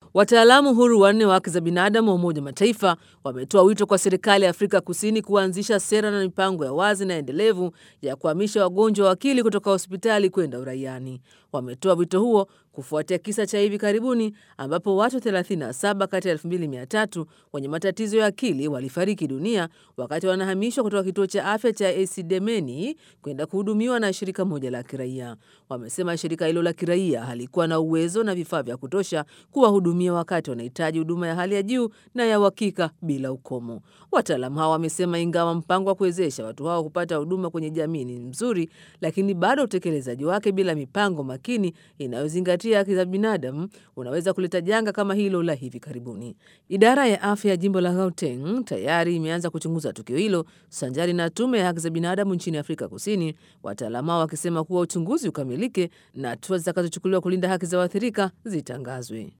Wataalamu huru wanne wa haki za binadamu wa Umoja wa Mataifa wametoa wito kwa serikali ya Afrika Kusini kuanzisha sera na mipango ya wazi na endelevu ya kuhamisha wagonjwa wa akili kutoka hospitali kwenda uraiani. Wametoa wito huo kufuatia kisa cha hivi karibuni ambapo watu 37 kati ya 2300 wenye matatizo ya akili walifariki dunia wakati wanahamishwa kutoka kituo cha afya cha Esidimeni kwenda kuhudumiwa na shirika moja la kiraia. Wamesema shirika hilo la kiraia halikuwa na uwezo na vifaa vya kutosha kuwahudumia wakati wanahitaji huduma ya hali ya juu na ya uhakika bila ukomo. Wataalamu hao wamesema ingawa mpango wa kuwezesha watu hao kupata huduma kwenye jamii ni mzuri, lakini bado utekelezaji wake bila mipango makini inayozingatia haki za binadamu unaweza kuleta janga kama hilo la hivi karibuni. Idara ya afya ya jimbo la Gauteng tayari imeanza kuchunguza tukio hilo sanjari na tume ya haki za binadamu nchini Afrika Kusini, wataalamu hao wakisema kuwa uchunguzi ukamilike na hatua zitakazochukuliwa kulinda haki za waathirika zitangazwe.